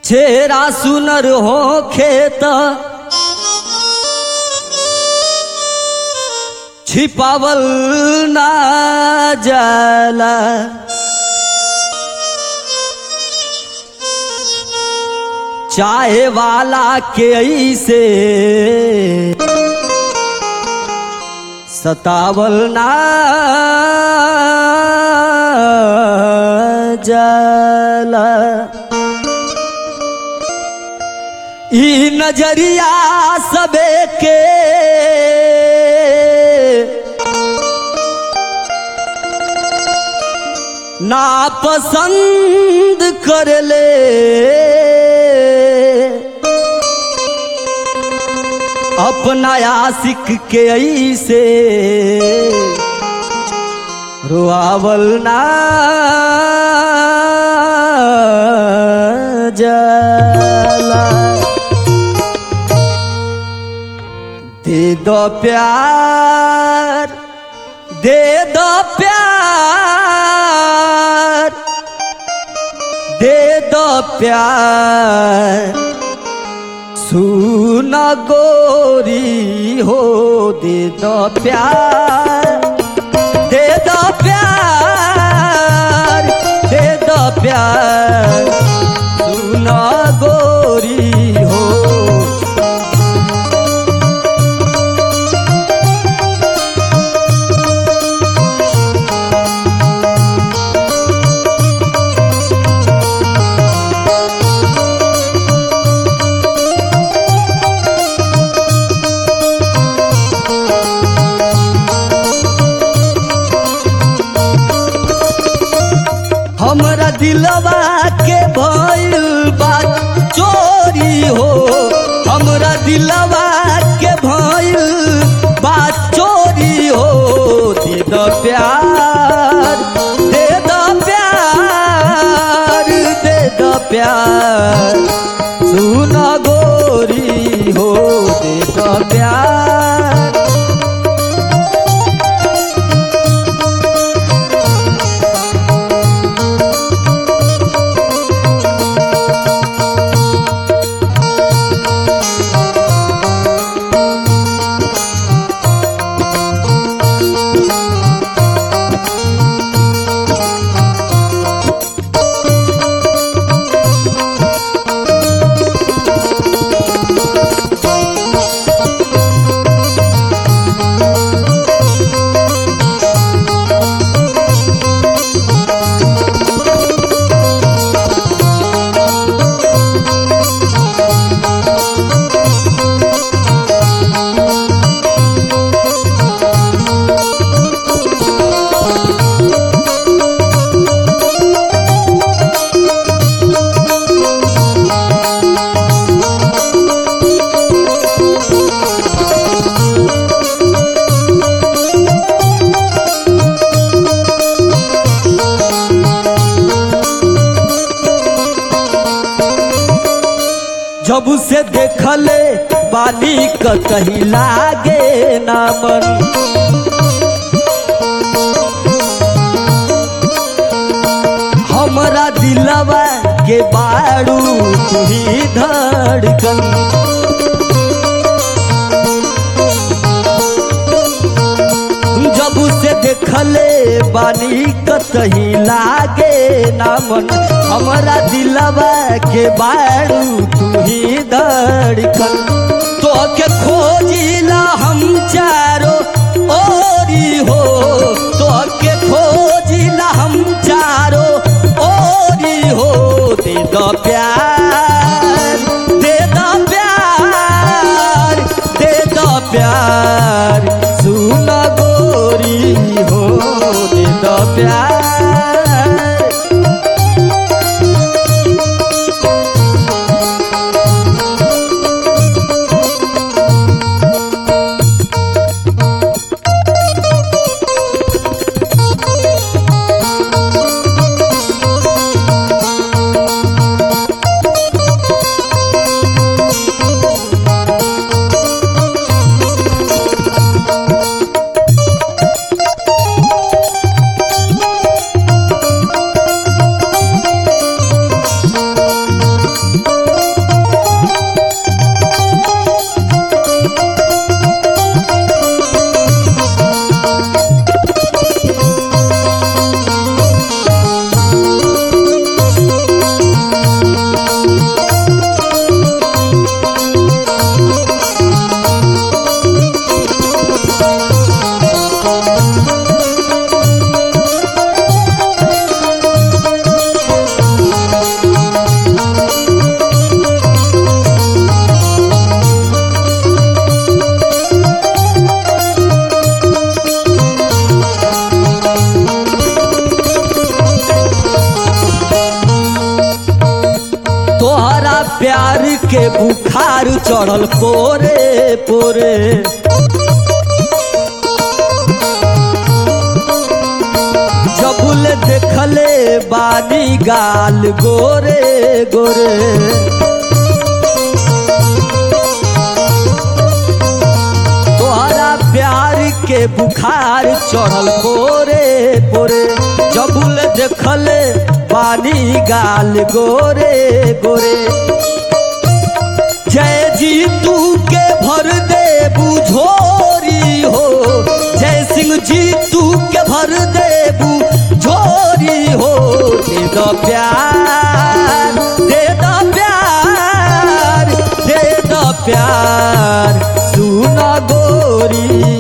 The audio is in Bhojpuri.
छेरा सुनर हो खेत छिपावल ना जाला चाहे वाला के ऐसे सतावल ना जाला ई नजरिया सबे के ना पसंद कर ले अपना आशिक के ऐसे रुआवल ना जाला दे दो प्यार दे दो प्यार दे दो प्यार सुना गोरी हो दे दो प्यार दे दो प्यार दे दो प्यार सुना गोरी हो हमरा दिलवा के भइल बा चोरी हो हमरा दिलवा के भइल बा चोरी हो दे दो प्यार दे दो प्यार दे दो प्यार सुन गोरी हो दे दो प्यार जब से देखले बाली कहीं लागे ना मन हमरा दिलवा के बाड़ू तुही धड़कन जब से देखले बानी कतही लागे ना मन हमरा दिलवा के बाड़ू तुही धड़कन तो के खोजिला हम चारो ओरी हो तो के खोजिला हम चारो ओरी हो दे दो प्यार दे दो प्यार दे दो प्यार सुन गोरी हो दे दो प्यार प्यार के बुखार चढ़ल पोरे पोरे जबुल देखले बानी गाल गोरे गोरे तोहरा प्यार के बुखार चढ़ल पोरे पोरे जबुल देखले पानी गाल गोरे गोरे जय जी तू के भर दे बुझोरी हो जय सिंह जी तू के भर दे बुझोरी हो दे दो प्यार दे दो प्यार दे दो प्यार सुन गोरी